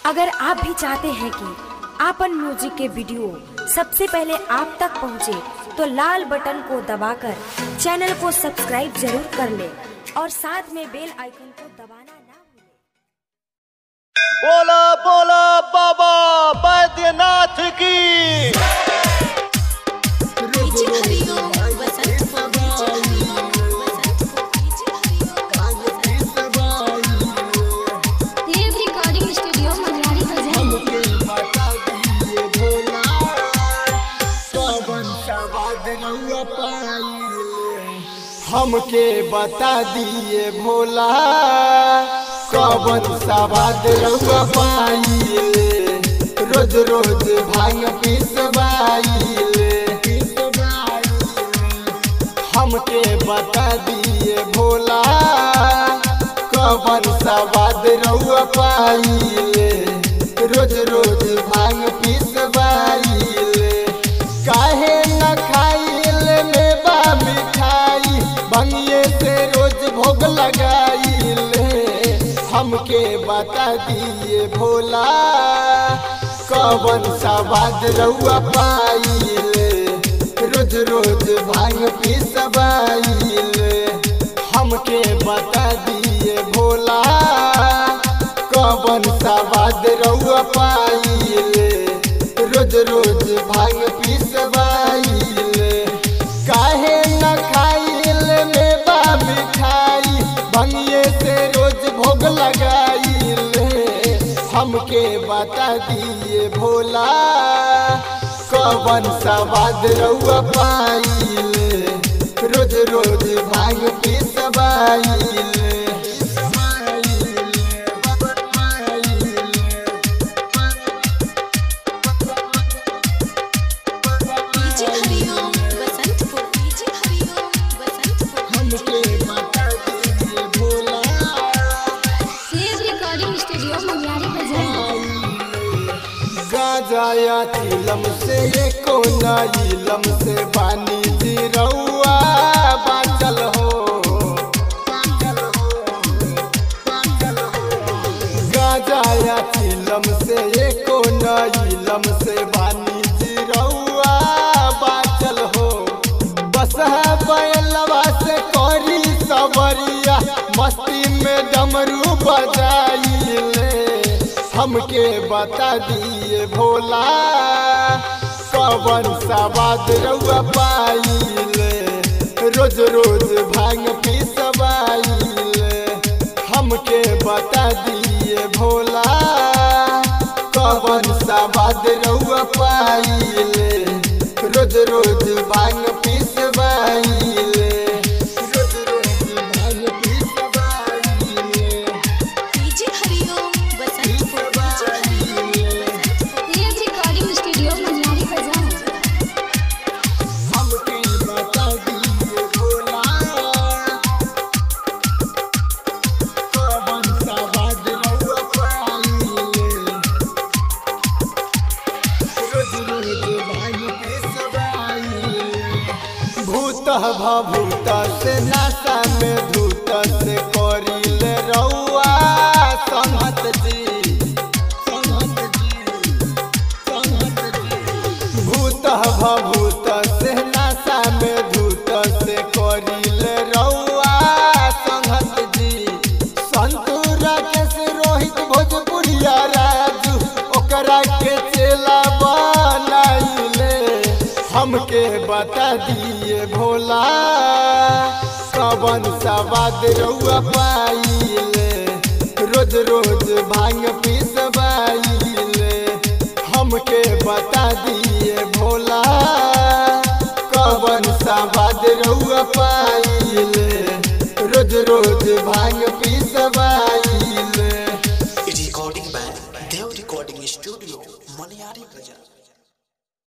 अगर आप भी चाहते हैं कि आपन म्यूजिक के वीडियो सबसे पहले आप तक पहुंचे, तो लाल बटन को दबाकर चैनल को सब्सक्राइब जरूर कर ले और साथ में बेल आइकन को दबाना ना भूलें। बोला बोला बाबा बैद्यनाथ की पीछे हरिओम वसंत को पीछे हरिओम वसंत को पीछे हरिओम देव रिकॉर्डिंग स्टूडियो मनियारी बाजार हमके बता दिए भोला कवन सवाद रउआ पाइले रोज रोज भांग पिसवाइले हमके बता दिए भोला कवन सवाद रउआ पाइले रोज रोज भांग पिसवाइले काहे न खाइले मेवा मिठाई बंगिए से रोज भोग लगाइले हमके बता दिए भोला कवन सवाद रउआ पाइले रोज रोज भांग पिसवाइले हमके बता दिए भोला कवन सवाद रउआ पाइले रोज रोज भांग पिसवाइले काहे न खाइले मेवा मिठाई भंगिए से रोज भोग लगाइले हमके बता दिए भोला कवन सवाद रउआ पाइले रोज रोज भांग पिसवाइले पीछे हरिओम वसंत को पीछे हरिओम वसंत को हमके बता दिए भोला देव रिकॉर्डिंग स्टूडियो मनियारी बाजार गाजाया तिलम से एको इलम से बानी जी रउआ बाचल हो गाजाया तिलम से एको इलम से बानी जी रउआ बाचल हो बस है बैलवा से करी सबरिया मस्ती में डमरू बजाइले हमके बता दिए भोला कवन सवाद रउआ पाइले रोज रोज भांग पिसवाइले हमके बता दिए भोला कवन सवाद रउआ पाइले रोज रोज भांग पिसवाइले रोज रोज भांग पिसवाइले पीछे हरिओम वसंत को पीछे हरिओम वसंत को देव रिकॉर्डिंग स्टूडियो मनियारी बाजार हमके बता दिए भोला कवन सवाद रउआ पाइले रोज रोज भांग पिसवाइले भूत भभूत से नासा में धूत से करिले रउआ संहत जी संहत जी संहत जी भूत भभूत से नासा में धूत से करिले रउआ संहत जी संतूर केस रोहित भोजपुरिया राजू ओकरा के चेला बनाइले हमके बता दिए भोला कवन सवाद रउआ पाइले रोज रोज भांग पिसवाइले हमके बता दिए भोला कवन सवाद रउआ पाइले रोज रोज भांग पिसवाइले recording by Dev Recording Studio, Maniari Bazaar.